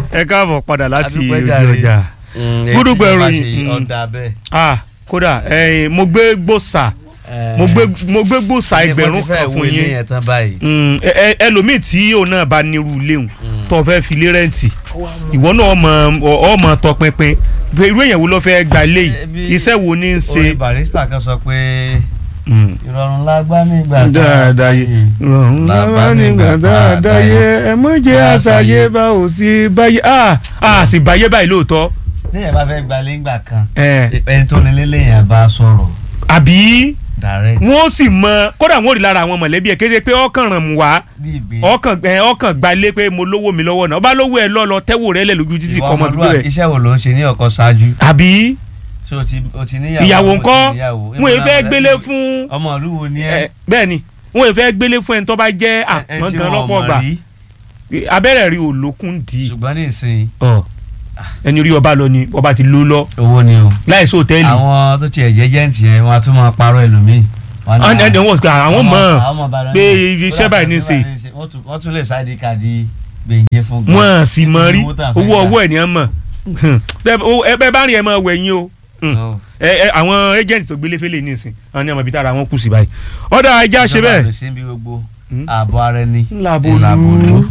ẹ káàbọ̀ padà láti Adúpẹ́ ojú jàre. ọjà Gúdúgbò ìròyìn, ìròyìn mm. ọ̀dà bẹ́ẹ̀. ah kódà ẹ̀yin mo gbé gbòòsà mo gbé mo gbé gbòòsà ẹgbẹ̀rún kan fún yín yẹn tán báyìí. Mm, ẹ- ẹ- ẹlòmíì tí òun náà bá nírú léwu Mm. tó fẹ́ fi lé rẹ́ǹtì ìwọ náà ọmọ ọmọ tọpinpin pé irú èèyàn wo ló fẹ́ gba ilé yìí Ẹbí- iṣẹ́ wo ní í ṣe. orin barista kan sọ pé Mm. ìrọ̀rùn lágbá nígbà tá a dáadáa yé rọrùn lábá nígbà dáadáa yé ẹ mọ jẹ àṣàyè bá ò sí báyé a a sì báyé báyìí lóòótọ́ téèyàn bá fẹ́ gbalé ńgbà kan ẹ ẹni tó nílé lèèyàn bá sọ̀rọ̀ àbí direct wọn ó sì mọ kódà wọn ò rí lára àwọn mọ̀lẹ́bí ẹ kéde pé ọkàn ràn mú wá bí ìgbé ọkàn ẹ ọkàn gbalé pé mo lówó mi lọ́wọ́ náà ọba lówó ẹ lọ lọ tẹ́wò rẹ lẹ̀ lójú títí ìwà kọ́ ọmọ dúró ọmọlúwàbí rẹ iṣẹ́ wo ló ń ṣe ní ọkọ ṣáájú àbí ṣé o ti o ti níyàwó ìyàwó o ti ńkọ́ níyàwó? wọn ò fẹ́ Ìmọ̀ràn gbélé rẹ fún ọmọ ìlú wo ni ẹ ẹ bẹ́ẹ̀ ni wọn ò fẹ́ gbélé fún ẹni tó bá jẹ́ ẹ àpọ́n tí gan wọn lọ́pọ̀ mọ̀ gbà rí abẹ́rẹ́ rí olókùn dì í ṣùgbọ́n ní ìsìn Ọ. ẹni orí ọba lọ ni ọba ti ló lọ owó ni o láì sí hòtẹ́ẹ̀lì àwọn tó tiẹ̀ jẹ́ jẹ́ǹtì yẹn wọn a tún máa parọ́ ẹlòmíì. Wọn ní ẹni ẹni wọn gbà àwọn mọ̀ àwọn ọba lọ pé ní- iṣẹ́ báyìí ní í ṣe. wọ́n tún- wọ́n tún lè sáàdì káàdì gbèǹjẹ fún gan. wọn sì mọ rí Owó tá a fẹ́ owó gbà. ọwọ́ ẹ̀ ní ẹ mọ̀ ẹ bẹ́ẹ̀ bá rí ẹ máa wẹ̀ yín o So, ẹ ẹ àwọn agent tó gbélé fẹ́lẹ̀ ní ìsìn àwọn ní ọmọ ibi tára wọn kù sí báyìí ọ̀dà ẹja ṣe ìjọba bẹ́ẹ̀ àlòsí ń bí gbogbo Hmm? ààbò ara ẹni. ńlá Ńlá bolú bolú.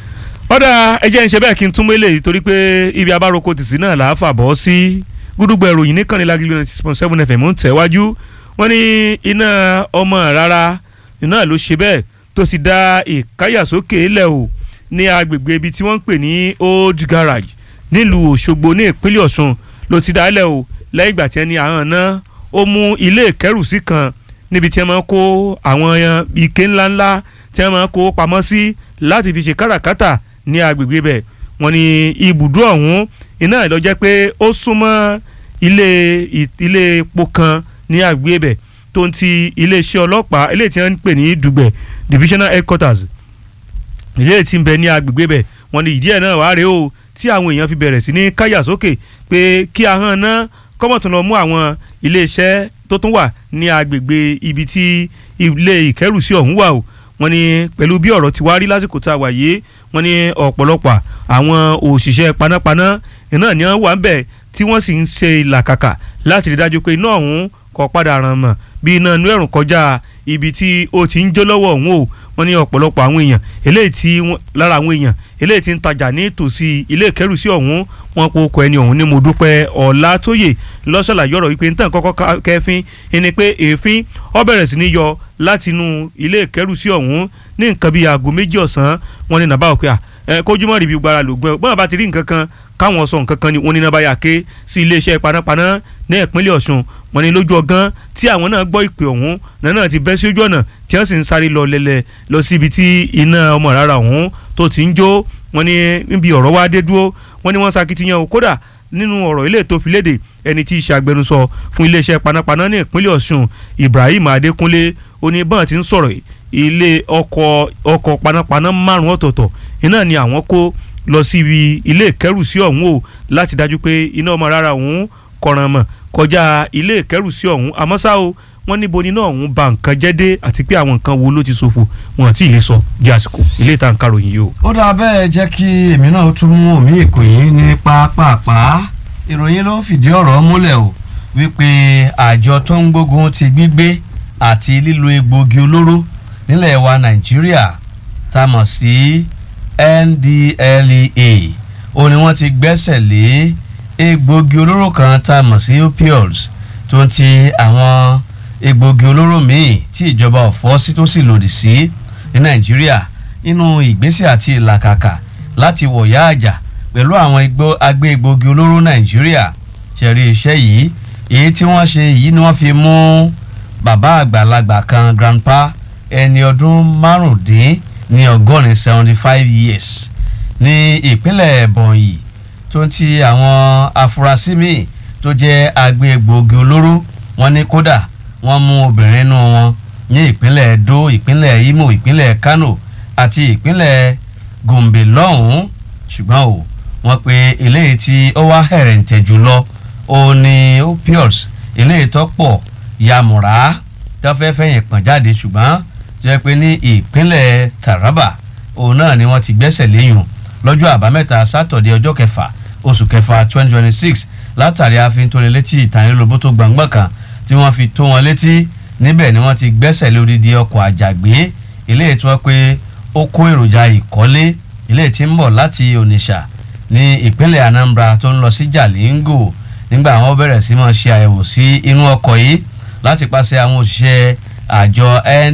ọ̀dà ẹjẹ́ ń ṣe bẹ́ẹ̀ kí n tún mélé torí pé ibi abároko tìsí náà là á fà bọ́ sí gúdúgbò ìròyìn níkànnì lágìlú ninety six point seven fm ń tẹ̀wájú wọ́n ní iná ọmọ rárá iná ló ṣe bẹ́ẹ̀ tó sì dá ìkáyàsókè lẹ̀ o ní agbègbè ibi tí wọ́n ń pè ní old garage nílùú òṣogbo ní ìpínlẹ̀ ọ̀ṣun ló ti dálẹ̀ o lẹ́yìn ìgbà tí ẹni àwọn náà ó mú ilé ìkẹ́rùsí kan níbi tí wọ́n máa ń kó àwọn ike ńláńlá tí wọ́n máa ń kó pamọ́ sí láti fi ṣe káràkátà ní agbègbè bẹ̀ wọ́n ní ibùdó ọ̀hún iná ló jẹ́ pé ó súnmọ́ ilé ilé epo kan ní agbègbè bẹ̀ tó ń ti iléeṣẹ́ ọlọ́pàá eléyìí tí wọ́n ń pè ní dùgbẹ̀ divisional headquarters ilé tí ń bẹ ní agbègbè bẹ̀ wọ́n ní ìdí ẹ̀ náà wá rèé o tí àwọn èèyàn fi bẹ̀rẹ̀ sí ní káyà sókè pé kí ahọ́n náà kọ́mọ̀tún lọ mú àwọn iléeṣẹ́ tó tún wà ní agbègbè ibi tí ilé ìkẹ́rùsí ọ̀hún wà o wọ́n ní pẹ̀lú bí ọ̀rọ̀ ti wá rí lásìkò tá a wà yìí wọ́n ní ọ̀pọ̀lọpọ̀ àwọn òṣìṣẹ́ panápaná iná ni wọ́n wà ń bẹ̀ tí wọ́n sì ń ṣe ìlàkàkà láti rí dájú pé iná ọ̀hún kò padà ràn mọ́ bí iná inú ẹ̀rùn kọjá ibi tí ó ti ń jó lọ́wọ́ ọ̀hún o wọ́n ní ọ̀pọ̀lọpọ̀ àwọn èèyàn eléyìí tí wọ́n- lára àwọn èèyàn eléyìí tí ń tajà ní tòsí ilé ìkẹ́rùsí ọ̀hún wọn kò kọ ẹni ọ̀hún ní mo dúpẹ́ ọ̀làtóyè lọ́sọ̀lá yọ̀rọ̀ wípé nítorí kọ́kọ́ ká- kẹfín ẹni pé èéfín ó bẹ̀rẹ̀ sí ní yọ láti inú ilé ìkẹ́rùsí ọ̀hún ní nǹkan bíi aago méjì ọ̀sán wọn ní nàbà òkè à ẹ kójúmọ́ ríbi gbára lògbọ́n ẹ bọ́n bá ti rí nǹkan kan káwọn sọ nǹkan kan ni wọn ní nàbà yà ké sí iléeṣẹ́ panápaná ní ìpínlẹ̀ Ọ̀ṣun wọn ní lójú ọgán tí àwọn náà gbọ́ ìpè ọ̀hún náà ti bẹ́ sí ojú ọ̀nà tí wọ́n sì ń sáré lọ lẹ́lẹ̀ lọ sí ibi tí iná ọmọ rárá ọ̀hún tó ti ń jó wọn ní níbi ọ̀rọ̀ wá dé dúró wọn ní wọ́n sakitiyan o kódà nínú ọ̀rọ̀ ilé tó fi léde ẹni tí í ṣe agbẹnusọ fún iléeṣẹ́ panápaná ní ìpínlẹ̀ Ọ̀ṣun Ibrahim Adékúnlé oníbọ̀n ti ń sọ̀rọ̀ yìí ilé ọkọ̀ ọkọ̀ panápaná márùn ọ̀tọ̀ọ̀tọ̀ iná ni àwọn kó lọ síbi ilé ìkẹ́rùsí ọ̀hún o láti dájú pé iná ọmọ rárá ọ̀hún kọ̀ràn mọ̀ kọjá ilé ìkẹ́rùsí ọ̀hún àmọ́ ṣá o wọ́n níbo ni náà ọ̀hún ba nǹkan jẹ́ dé àti pé àwọn nǹkan wo ló ti ṣòfò wọn àti ilé sọ di àsìkò ilé ìta nǹkan ròyìn yìí o. ó dáa bẹ́ẹ̀ jẹ́ kí èmi náà tún mú omi èkó yìí ní pápápá ìròyìn ló ń fìdí ọ̀rọ̀ múlẹ̀ o wípé àjọ tó ń gbógun ti gbígbé àti lílo egbògi olóró nílẹ̀ wa nàìjíríà tá a mọ̀ sí NDLEA ó ní wọ́n ti gbẹ́sẹ̀ lé egbògi olóró kan tá a mọ̀ sí opioids tó ń ti àwọn egbògi olóró míì tí ìjọba ò fọ́ sí tó sì lòdì sí ní nàìjíríà nínú ìgbésẹ̀ àti ìlàkàkà láti wọ̀yá àjà pẹ̀lú àwọn igbó agbé egbògi olóró nàìjíríà ṣẹ̀rí iṣẹ́ yìí èyí tí wọ́n ṣe yìí ni wọ́n fi mú bàbá àgbàlagbà kan grandpa ẹni ọdún márùndín ní ọgọ́rin seventy five years ní ìpínlẹ̀ Ebonyi tó ń ti àwọn afurasí míì tó jẹ́ agbé egbògi olóró wọ́n ní kódà wọ́n mú obìnrin nínú wọn ní ìpínlẹ̀ Edo ìpínlẹ̀ Imo ìpínlẹ̀ Kano àti ìpínlẹ̀ Gombe lọ́hùn-ún ṣùgbọ́n o wọ́n pe eléyìí tí ó wá hẹ̀rẹ̀ǹtẹ̀ jùlọ ó ní opioids eléyìí tó pọ̀ yamura tó fẹ́ fẹ̀yìn pọ̀n jáde ṣùgbọ́n tó yẹ pé ní ìpínlẹ̀ Taraba òun náà ni wọ́n ti gbẹ́sẹ̀ léyùn lọ́jọ́ àbámẹ́ta sátọ̀dẹ̀ ọjọ́ kẹfà oṣù kẹfà twenty twenty six látàrí àfin tó lé létí ìtànilólobó tó gbàngbọ̀n kan tí wọ́n fi tó wọn létí níbẹ̀ ni wọ́n ti gbẹ́sẹ̀ lé odidi ọkọ̀ àjàgbé ilé ìtura pé ó kó èròjà ìkọ́lé ilé tí ń bọ̀ láti Onitsha ní ìpínlẹ̀ Anambra tó ń lọ sí Jalingo nígbà wọn bẹ̀rẹ̀ sí máa ṣe àyẹ̀wò sí inú ọkọ̀ yìí láti pàṣẹ àwọn òṣìṣẹ́ àjọ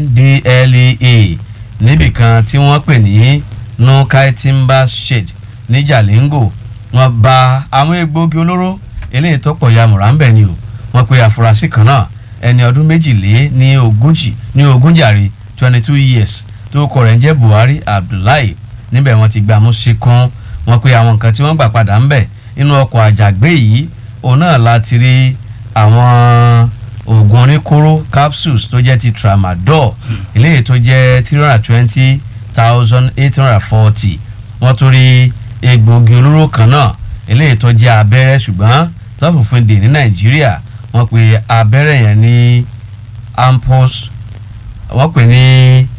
NDLEA níbìkan tí wọ́n pè ní Nukai Timber Shade ní Jalingo wọ́n bá àwọn egbòogi olóró eléyìí tó pọ̀ ya mùràǹbẹ̀ ni o wọ́n pe àfúrásì kan náà ẹni ọdún méjìlé ní ogójì ní ogúnjàre twenty two years tó kọ rẹ̀ ń jẹ́ Buhari Abdullahi níbẹ̀ wọ́n ti gbà mú síkún wọ́n pe àwọn nǹkan tí wọ́n gbà padà ń bẹ̀ inú ọkọ̀ àjàgbé yìí òun náà láti rí àwọn oògùn oníkóró capsules tó jẹ́ ti tramadol eléyìí tó jẹ́ three hundred twenty thousand eight hundred forty wọ́n tún rí egbòogi olóró kan náà eléyìí tó jẹ́ abẹ́rẹ́ ṣùgbọ́n tọ́fùfún dè ní nàìjíríà wọ́n pe abẹ́rẹ́ yẹn ní ampos wọ́n pè ní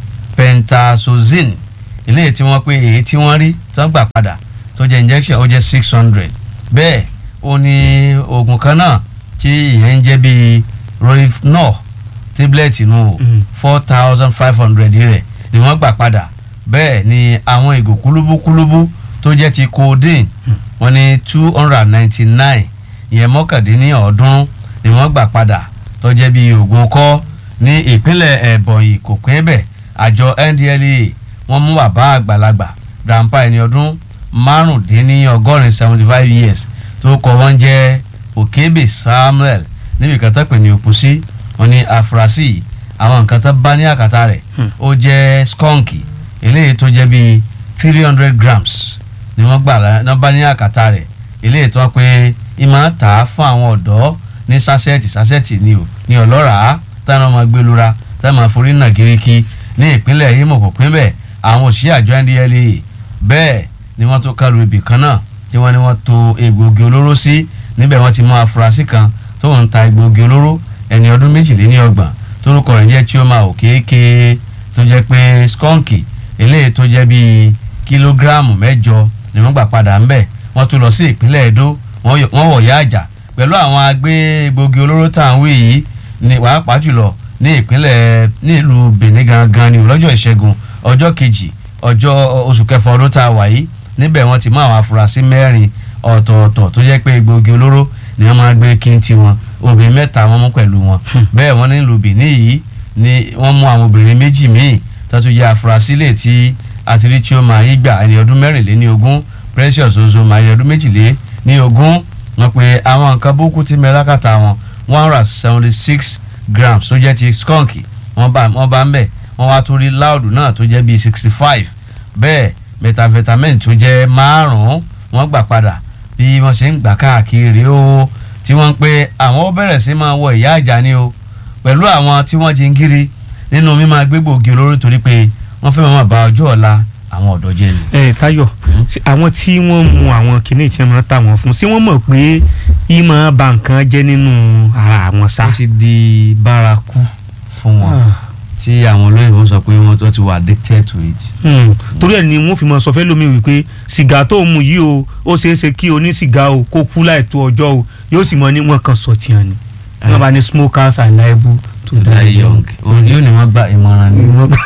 pentazocine eléyìí tí wọ́n pe èyí tí wọ́n rí tán gbà padà tó jẹ́ injection ó jẹ́ six hundred bẹ́ẹ̀ ó ní oògùn kan náà tí ìyẹn ń jẹ́ bíi rohypnol tablet nù four thousand five hundred rẹ̀ ni wọ́n gbà padà bẹ́ẹ̀ ni àwọn ìgò kúlúbúkúlúbú tó jẹ́ ti codeine wọ́n ní two hundred and ninety nine ìyẹn mọ́kàndínlọ́ọ̀ọ́dúnrún ni wọ́n gbà padà tó jẹ́ bí oògùn kọ́ ní ìpínlẹ̀ ẹ̀bọ̀nyì kò pín bẹ̀ àjọ NDLEA wọ́n mú bàbá àgbàlagbà grandpa ẹni ọdún márùndínlọ́gọ́rin seventy five years tó kọ wọ́n jẹ́ Okebe Samuel níbi kan tó pè ní òpùsí wọ́n ní àfúrásì àwọn nǹkan tó bá ní àkàtà rẹ̀ ó jẹ́ skunky eléyìí tó jẹ́ bíi three hundred grams ni wọ́n gbà náà bá ní àkàtà rẹ̀ eléyìí tó wọ́n pé ìmọ̀ tà á fún àwọn ọ̀dọ́ ní sásẹ́ẹ̀tì sásẹ́ẹ̀tì ni ò ní ọlọ́ràá táwọn ọmọ gbé lura táwọn máa forí nà kiriki ní ìpínlẹ̀ Imo kò pín bẹ́ẹ̀ àwọn òṣìṣẹ́ àjọ NDLEA bẹ́ẹ̀ ni wọ́n tó kálu ibì kan náà tí wọ́n ní wọ́n to egbòogi olóró sí níbẹ̀ wọ́n ti mú afurasí kan tó ń ta egbòogi olóró ẹni ọdún méjìléní ọgbọ̀n torúkọ rẹ̀ jẹ́ Chioma Okeke tó jẹ́ pé skunky eléyìí tó jẹ́ bíi kílógíráàmù mẹ́jọ ni wọ́n gbà padà ń bẹ̀ wọ́n tún lọ sí ìpínlẹ̀ Edo wọ́n wọ̀ yá àjà pẹ̀lú àwọn agbé egbògi olóró tá à ń wí yìí ní pàápàá jùlọ ní ìpínlẹ̀ nílùú Benin gangan ní lọ́jọ́ ìṣẹ́gun ọjọ́ kejì ọjọ́ oṣù kẹfà ọdún tá a wà yìí níbẹ̀ wọ́n ti mú àwọn afurasí mẹ́rin ọ̀tọ̀ọ̀tọ̀ tó jẹ́ pé egbògi olóró ni wọ́n máa gbé kíntì wọn obìnrin mẹ́ta wọ́n mú pẹ̀lú wọn bẹ́ẹ̀ wọ́n nílùú Benin yìí ni wọ́n mú àwọn obìnrin méjì míì tó tún jẹ́ afurasí lè ti àtìrí Chioma Igba ẹni ọdún mẹ́rìnléní ogún Precious Ozoma ẹni ọdún méjìlé ní ogún wọ́n pe àwọn nǹkan búkú tí mẹ́lákàtà wọn one hundred seventy six grams tó jẹ́ ti skunk wọ́n bá wọ́n bá ń bẹ̀ wọ́n wá tún rí láòdù náà tó jẹ́ bíi sixty five bẹ́ẹ̀ methamphetamine tó jẹ́ márùn-ún wọ́n gbà padà bí wọ́n ṣe ń gbà káàkiri o tí wọ́n ń pe àwọn bẹ̀rẹ̀ sí máa wọ ìyá àjà ni o pẹ̀lú àwọn tí wọ́n jí ń kiri nínú mímọ́ agbégbòogi olóró torí pé wọ́n fẹ́ máa ba ọjọ́ ọ̀la àwọn ọ̀dọ́ jẹ́ ni. ẹ Táyọ̀ àwọn tí wọ́n mu àwọn kìnnìún tí wọ́n ta wọn fún sí wọ́n mọ̀ pé ìmọ̀ ba nǹkan jẹ́ nínú ara àwọn sá. ó ti di bárakú fún wọn tí àwọn olóyìnbó sọ pé wọ́n ti wà addicted to it. torí ẹ̀ ni wọ́n fi mọ sọ fẹ́ lómi wípé sìgá tó mu yìí o ó ṣeé ṣe kí oní sìgá o kó kú láì tó ọjọ́ o yóò sì mọ ní wọn kan sọ tiẹ̀ ni wọ́n bá ní smokers are liable to die young. òun yóò ní wọ́n gba ìmọ̀ràn ni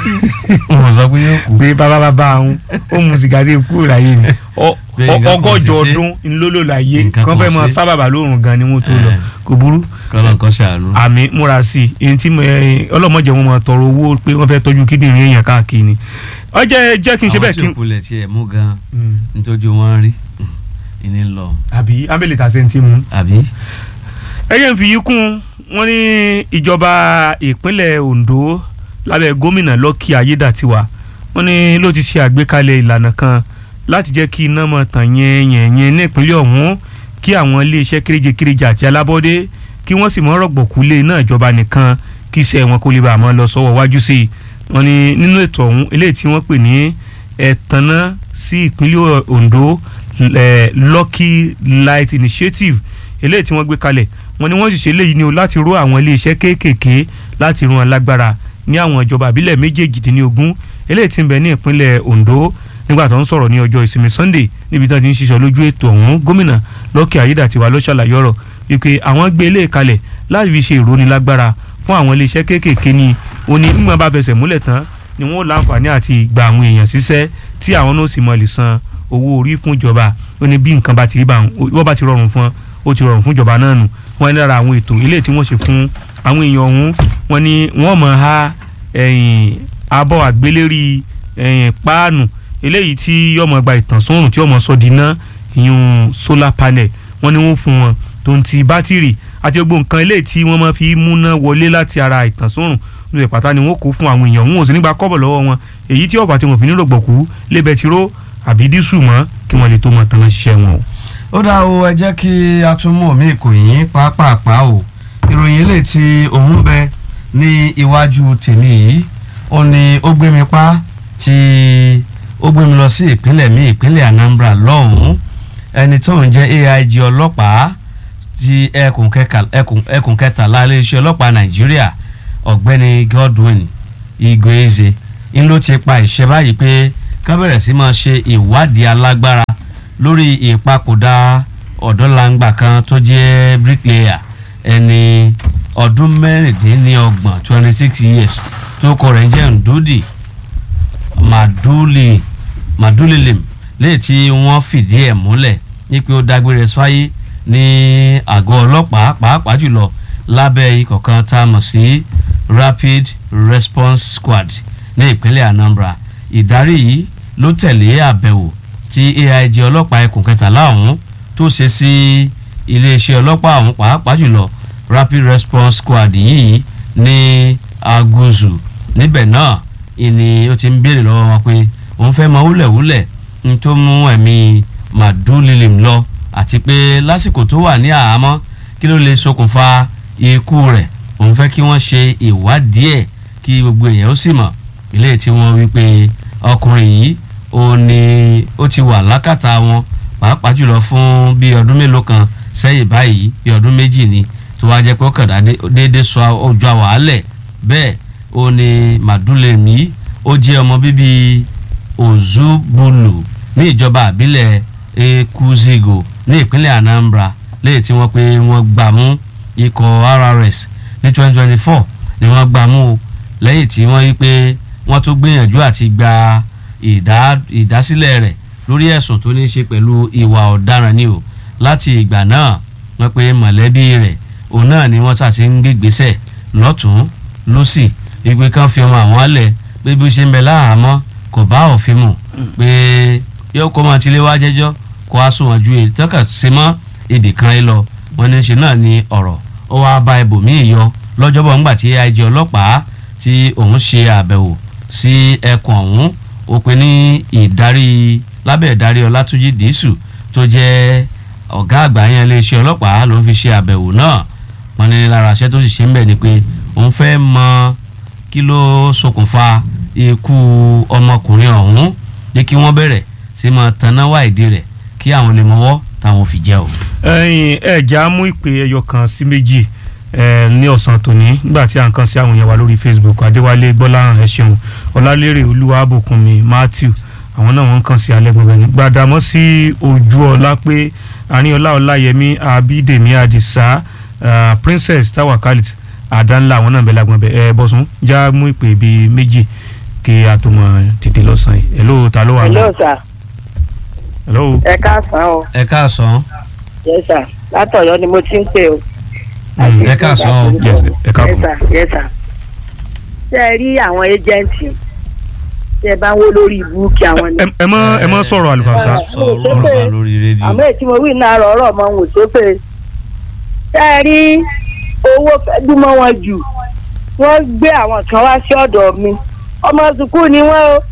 wọ́n sọ pé yóò kú. pé bàbá bàbá àwọn ó mu sìgá dé kúrò láyé ni ọgọ́jọ ọdún ńlọ́lọ́ láyé kán fẹ́ mọ sábàbà lóòrùn gan ni wọ́n tó lọ kò burú. kọ́lọ̀ kan ṣàánú. àmì múra sí i èyí tí ọlọ́mọdé wọn máa tọrọ owó pé wọ́n fẹ́ tọ́jú kíndìnrín èèyàn káàkiri ni. ọjọ́ jẹ́ kí n ṣe bẹ́ẹ̀ kí n. àwọn tí òkúlẹ̀ tiẹ̀ mú gan nítorí wọ́n rí ìní lọ. àbí abẹ́lẹ̀ tàṣẹ ti mú. àbí. ẹyẹ ń fi yí kún wọn ní ìjọba ìpínlẹ̀ Ondo lábẹ́ gómìnà Lucky Ayédàtiwa wọn ní ló ti ṣe àgbékalẹ̀ ìlànà kan láti jẹ́ kí iná mọ̀ tàn yẹnyẹnyẹn ní ìpínlẹ̀ ọ̀hún kí àwọn iléeṣẹ́ kéréje kéréje àti alábọ́dé kí wọ́n sì mọ́ rọ̀gbọ̀kú lé iná ìjọba nìkan kí iṣẹ́ wọn kó lè bá àmọ́ lọ sọ́wọ́ wájú sí i wọ́n ní nínú ètò ọ̀hún eléyìí tí wọ́n pè ní ẹ̀tànná sí ìpínlẹ̀ Ondo Lucky Light Initiative eléyìí tí wọ́n gbé kalẹ̀ wọ́n ní wọ́n sì ṣe léyìí ni o láti ró àwọn iléeṣẹ́ kéékèèké láti rún wọn lágbára ní àwọn ìjọba àbílẹ̀ méjèèjìdínlógún eléyìí tí ń bẹ ní ìpínlẹ̀ Ondo nígbà tó ń sọ̀rọ̀ ní ọjọ́ ìsinmi Sunday níbi tí wọ́n ti ń ṣiṣọ́ lójú ètò ọ̀hún gómìnà Lọ́kì Ayédàtiwa ló ṣàlàyé ọ̀rọ̀ wípé àwọn gbé ilé kalẹ̀ láti fi ṣe ìrónilágbára fún àwọn iléeṣẹ́ kéékèèké ni ó ní nígbà bá fẹsẹ̀ múlẹ̀ tán ni wọ́n láǹfààní àti gba àwọn èèyàn síṣẹ́ tí àwọn náà sì mọ̀ lè san owó orí fún ìjọba ó ní bí nǹkan bá ti rí bá wọ́n bá ti rọrùn fún ó ti rọrùn fún ìjọba náà nù wọ́n ní lára àwọn ètò ilé tí wọ́n ṣe fún àwọn èèyàn ọ̀hún wọ́n ní wọ́n mọ̀ ha ẹ̀yìn abọ́ àgbélérí ẹ̀yìn páànù eléyìí tí yọmọ gba ìtànsánrùn tí yọmọ sọ di iná ìyún solar panel wọ́n ní wọ́n fún wọn tó ń ti bátìrì àti gbogbo nǹkan eléyìí tí wọ́n máa fi múná wọlé láti ara ìtànsánrùn ní ìpàtà ni wọ́n kó fún àwọn èèyàn wọn ò sì nígbà kọ́bọ̀ lọ́wọ́ wọn èyí tí ọ̀bà tí wọ́n fi nílò gbọ̀kú lé bẹtiró àbí dísù mọ́ kí wọ́n lè tó mọ̀ tán ṣiṣẹ́ wọn o. ó dá o ẹ jẹ́ kí a tún mú omi ìkòyìn pàápàá o ìròyìn eléyìí tí òun bẹ ní iwájú tèmi yìí ó ní ó gbé mi pa tí ó gbé mi lọ sí ìpínlẹ̀ mi ìpínlẹ̀ Anambra lọ́hùn-ún ẹni tó ń jẹ́ AIG ọlọ́pàá ti ẹkùn kẹtàlá iléeṣẹ́ ọlọ́pàá Nàìjíríà ọ̀gbẹ́ni Godwin Igoeze ń ló ti pa ìṣe báyìí pé ká bẹ̀rẹ̀ sí máa ṣe ìwádìí alágbára lórí ìpapòdà ọ̀dọ́langba kan tó jẹ́ bricklayer ẹni ọdún mẹ́rìndínlọ́gbọ̀n twenty six years tó kọ rẹ̀ ń jẹ́ ndúdì maduli madulilim léyìí tí wọ́n fìdí ẹ̀ múlẹ̀ ní pé ó dágbére fáyé ní àgọ́ ọlọ́pàá pàápàá jùlọ lábẹ́ ikọ̀ kan tá a mọ̀ sí rapid response squad ní ìpínlẹ̀ Anambra ìdarí yìí ló tẹ̀lé àbẹ̀wò tí AIG ọlọ́pàá ẹkùn kẹtàlá ọ̀hún tó ṣe sí iléeṣẹ́ ọlọ́pàá ọ̀hún pàápàá jùlọ rapid response squad yìí ní aguzu níbẹ̀ náà ìní ó ti ń béèrè lọ́wọ́ wọn pé òun fẹ́ mọ wúlẹ̀wúlẹ̀ ń tó mú ẹ̀mí màdúlilim lọ àti pé lásìkò tó wà ní àhámọ́ kí ló lè ṣokùnfà ikú rẹ̀ òun fẹ́ kí wọ́n ṣe ìwádìí ẹ̀ kí gbogbo èèyàn ó sì mọ̀ ilé tí wọ́n wí pé ọkùnrin yìí ó ní ó ti wà lákàtà wọn pàápàá jùlọ fún bí ọdún mélòó kan sẹ́yìn báyìí bí ọdún méjì ni tó wá jẹ́ pé ó kàdá déédéé sọ ojú àwàálẹ̀ bẹ́ẹ̀ ó ní màdúlẹ̀mí ó jẹ́ ọmọ bíbí Ozubulu ní ìjọba àbílẹ̀ Ekuzigo ní ìpínlẹ̀ Anambra léyìí tí wọ́n pé wọ́n gbà mú ikọ̀ RRS ní 2024 ni wọ́n gbà mú o lẹ́yìn tí wọ́n yí pé wọ́n tún gbìyànjú àti gba ìdásílẹ̀ rẹ̀ lórí ẹ̀sùn tó ní í ṣe pẹ̀lú ìwà ọ̀daràn ni o láti ìgbà náà wọ́n pé mọ̀lẹ́bí rẹ̀ òun náà ni wọ́n ṣàti ń gbégbésẹ̀ lọ́tún lọ́sì ìgbé kan fi ọmọ àwọn alẹ̀ pé bí ó ṣe ń bẹ láhàámọ́ kò bá òfin mu pé yóò kó máa tilé wá jẹ́jọ́ kó a sùn wọn ju èyí tọ́ka ṣe mọ́ èdè kan ẹ lọ wọn ní ṣe náà ni ọ̀rọ̀ ó wáá bá ibòmíì yọ lọ́jọ́bọ̀ ńgbà tí AIG ọlọ́pàá tí òun ṣe àbẹ̀wò sí ẹkùn ọ̀hún ó pe ní ìdarí lábẹ́ ìdarí Ọlátúnjí Dìísù tó jẹ́ ọ̀gá àgbà yẹn iléeṣẹ́ ọlọ́pàá ló ń fi ṣe àbẹ̀wò náà wọn ní lára aṣẹ́ tó sì ṣe ń bẹ̀ ni pé òun fẹ́ mọ kí ló ṣokùnfà ikú ọmọkùnrin ọ̀hún ní kí wọ́n bẹ̀rẹ̀ sí máa taná wá ìdí rẹ̀ kí àwọn lè mọwọ́ táwọn fi jẹ́ o. ẹyin ẹja mú ìpè ẹyọ kan sí méjì ní ọ̀sán tòní nígbà tí à ń kàn sí àwọn èèyàn wa lórí Facebook Adéwálé Gbọ́láhàn ẹ ṣeun Ọlálérè Olúwàbùkúnmi Matthew àwọn náà wọ́n ń kàn sí alẹ́ gbogbo ẹni gbàdámọ́ sí ojú ọlá pé àríyànlá ọláyẹmí abídèmí àdìsá princess tawakalit àdánlá àwọn náà bẹ lágbọn bẹ ẹ bọ́sùn já mú ìpè bíi méjì kí a tó mọ tètè lọ́sàn-án yìí hello ta ló wà hello sir hello. ẹ káàsán o ẹ káàsán. yes sir látọ̀yọ́ ni mo ti ń pè o. ẹ káàsán o. yes ẹ yes káàbọ̀. sir yes sir. ṣé ẹ rí àwọn ẹjẹǹtì ṣé ẹ bá ń wó lórí ibú kí àwọn ni. ẹ ẹ mọ ẹ mọ sọ̀rọ̀ àlùfáàsá. sọ̀rọ̀ ọ̀rọ̀ lórí rédíò. àmọ́ èyí tí mo wí náà rọ̀ ọ̀rọ̀ mọ́ ń wò sópè. ṣé ẹ rí owó fẹ́dúmọ́ wọn jù wọ́n gbé àwọn kan wá sí ọ̀dọ̀ mi ọmọ sùkúù ni wọ́n o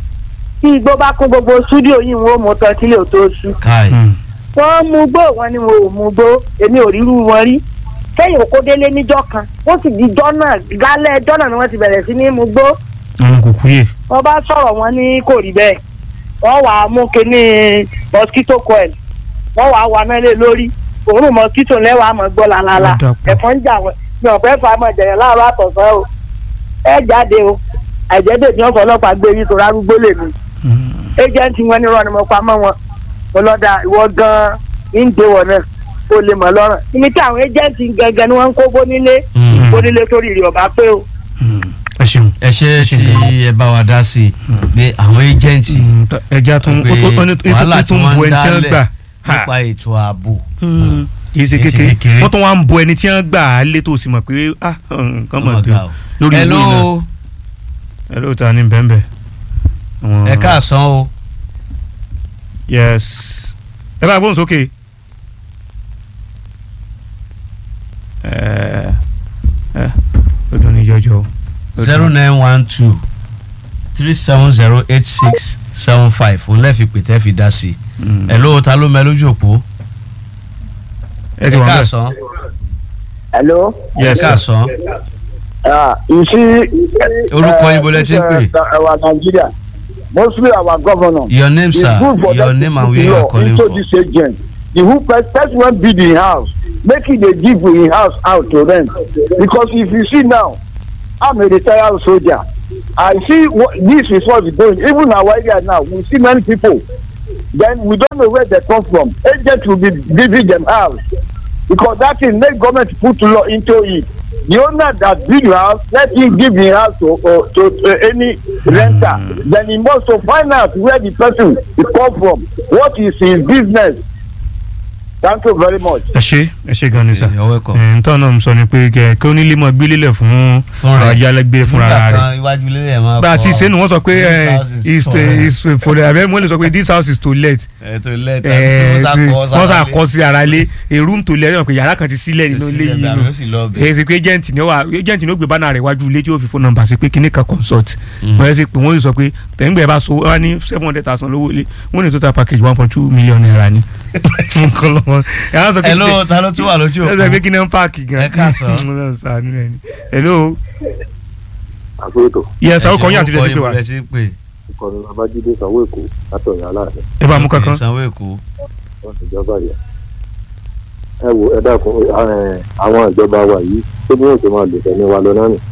tí igbó bá kún gbogbo súdíò yìí wọ́n mú tán sílé ò tó sú káì. wọ́n mú gbó wọn ni wọn ò mú gbó èmi ò ríru wọn rí kẹ́yìn òkó délé níjọ́ kan ó sì di jọ́nà gálẹ́ jọ́nà ni wọ́n ti bẹ̀rẹ̀ sí ní mú gbó àwọn kò kúyè. wọ́n bá sọ̀rọ̀ wọn ní kò rí bẹ́ẹ̀ wọ́n wàá mú kinní mosquito coil wọ́n wàá wà mẹ́lẹ̀ lórí òórùn mosquito lẹ́wàá mọ̀ gbọ́ lálálá Ó dàpọ̀. ẹ̀fọn ń jà wọ́n ní ọ̀pẹ́ fà mọ̀ jẹ̀yẹ̀ láàárọ̀ àtọ̀sán o ẹ jáde o àìjẹ́dẹ̀ ní ọ̀fọ̀ ọlọ́pàá gbé yín tó rárúgbó lè mi agent wọn ní rọ́ọ̀nù mo pa mọ́ wọn mo lọ́dà ìwọ gan-an ń dé wọ̀ náà ó lè mọ̀ lọ́rùn ibi tí àwọn agent gangan ni wọ́n ń kó bónílé Mm. bónílé torí rẹ̀ ọ̀bá pé o. Mm, ẹ ṣeun. ẹ ṣe tí ẹ bá wa dá sí i pé àwọn ẹjẹǹtì Mm, tọ- ẹja tún pé ó- ó- ó ní- wàhálà ó tí tún wọ́n bu ń ẹni tí wọ́n dálẹ̀ gbà. Ha. nípa ètò ààbò Mm, kì í ṣe Kì í ṣe kékeré kékeré. wọ́n tún wá ń bo ẹni tí wọ́n gbà á lé tó sì mọ̀ pé ah nǹkan mọ̀ dé ọmọga o. lórí ìwé hello náà ẹ ló ta ní bẹ́ẹ̀nbẹ́ẹ̀. Àwọn- ẹ káàsán o yes ẹ bá gbóhùn sókè. ẹ ẹ ó dún ní jọjọ o. Ó zero dún. nine one two three seven zero eight six seven five òun lẹ́ẹ̀fi pè tẹ́ fi dá sí i Mm. hello ta ló mẹ lójú òpó ẹ ti wà bẹ́ẹ̀. káàsán hello. yes ẹ sir. káàsán Uh, you see. Orúkọ ibo lẹ ti ń pè? Our Nigeria mostly our governor. your name It's sir good for your them name to and put where you are law calling into from this agent. The who first first one build in house make it dey give in house out to rent because if you see now I'm a retired soldier I see what this is what is going even our area now we see many people then we don't know where they come from agent will be giving them house because that thing make government put law into it the owner that build house let him give him house to uh, to uh, any renter then he must to find out where the person he come from what is his business thank you very much. ẹ ṣe ẹ ṣe gan ni sà. you're welcome. ẹ̀ ń tọ́ náà sọ ni pé kẹ kí onílé mọ gbélélẹ̀ fún Fún rẹ̀. ayálégbé fúnra Nígbà rẹ̀. kan iwájú ilé ẹ̀ máa bá a ti kọ ṣe nu wọ́n sọ pé this ẹ, house is is for to rent. is for the abẹ́ mo lè sọ pé this house is to let ètò ilé ẹ, ìta wọ́n sà kọ́ sí ara lé a room to let yàn pé yàrá kan ti sílẹ̀ nínú ilé yìí nù yóò sì lọ bẹ̀. èyí sì pé agent ni ó wà agent ni ó gbé bánà rẹ̀ wájú ilé tí ó fi phone number sí pé kíní kan consult Mm. wọ́n yẹ sí pé wọ́n yìí sọ pé tẹ̀gbẹ́ bá so wọ́n ní seven hundred thousand lówó ilé wọ́n ní total package one point two million naira ni. nǹkan lọ́wọ́ ẹ̀ á sọ pé hello ta ló tún wà lójú ẹ sọ pé òpó kí ni wọ́n páàkì gan. Ẹ káàsán. Ọlọ́run ṣàánú ẹ̀ ni. hello àgbéyètò yes àwọn kan yín àti Ẹ ṣe ilẹ̀ ti pè wá orúkọ yín bó lẹ ti ń pè ìkọ̀nù babájídé sanwó èkó látọ̀yà aláàfin ẹ bá mú kankan. sanwó èkó wọn ìjọba yẹ ẹ wo ẹ dákun ẹ, àwọn ìjọba wa yìí tó bí wọn ṣe máa lò tẹ̀lé wa lọ náà nì.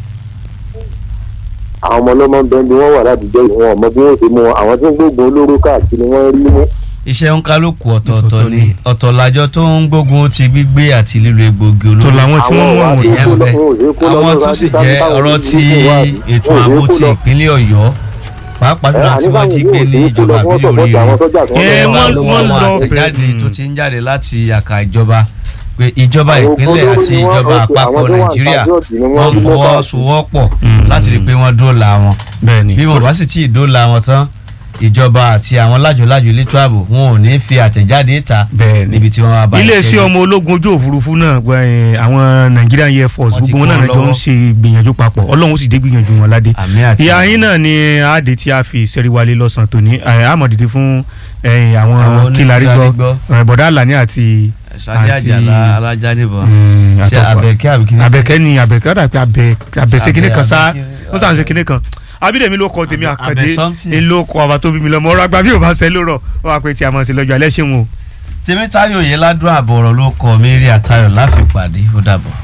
àwọn ọmọ ọlọ́mọ ń bẹ bí wọ́n wà ládùúgbò yìí wọn ò mọ bí wọ́n ṣe mú wọn àwọn tí ń gbógun olóró káàkiri wọ́n rí mú. iṣẹ́ ń kálukú ọ̀tọ̀ọ̀tọ̀ Ọ̀tọ̀ọ̀tọ̀ ni ni. ọ̀tọ̀ làjọ tó ń gbógun ti gbígbé àti lílo egbògi tó olóró làwọn tí wọ́n mú Àwọn àwọn wà- ìyẹn ń bẹ àwọn tó sì jẹ́ ọ̀rọ̀ ti ètò ààbò ti ìpínlẹ̀ ọ̀yọ́ pàápàá jùlọ tí wọ́n jí gbé ní ìjọba àbílẹ̀ oríire Ẹ, wọ́n- Àwọn wọ́n lọ àtẹ̀jáde bẹ̀- tó ti ń jáde láti àkà ìjọba pé ìjọba ìpínlẹ̀ àti ìjọba àpapọ̀ nàìjíríà wọ́n fọwọ́sowọ́pọ̀ Mm. láti rí i pé wọ́n dóòlà wọn bẹ́ẹ̀ ni bí wọn bá sì tí ì dóòlà wọn tán ìjọba àti àwọn lájòlájò elétò ààbò wọn ò ní fi àtẹ̀jáde ta bẹ́ẹ̀ ni níbi tí wọ́n wá bá iléeṣẹ́ iṣẹ́ ọmọ ológun ojú òfurufú náà gba, ẹ, àwọn Nigerian Air Force Wọ́n ti gbogbo wọn náà kún jọ ń lọ́wọ́. ṣe gbìyànjú papọ̀ Ọlọ́run ó sì dé gbìyànjú wọn ládé àmì àti ìyá yín náà ni àádé tí a fi ìṣẹ́ríwálé lọ́sàn-án tòní ẹ, àmọ̀dìdì fún ẹ, Àwọn àwọn kílárí gbọ́ oníkílárí ẹ, bọ̀dá Àlàní àti sadi àti- àjàlá alájà nìbọn ẹ, ṣe àtọkọ- abẹ́kẹ́ àbíkí abẹ́kẹ́ ni abẹ́kẹ́ ọ̀dà pé abẹ́ abẹ́sẹ̀ kíní kan sá Abẹ́- ó sàn ṣe kíní kan abídèmí ló kọ tèmi Abẹ́- àkàndé Abẹ́ something. ń ló kọ ọba tó bí mi lọ mọ ọ̀rọ̀ àgbà bí ò bá ṣe lórọ̀ ó wà pé tí a mọ̀ sí lọ́jọ́ alẹ́ ṣeun o. tèmítayọ̀ yẹn ládùn àbọ̀rọ̀ ló kọ mary àtayọ̀ láfipàdé ó dàbọ̀.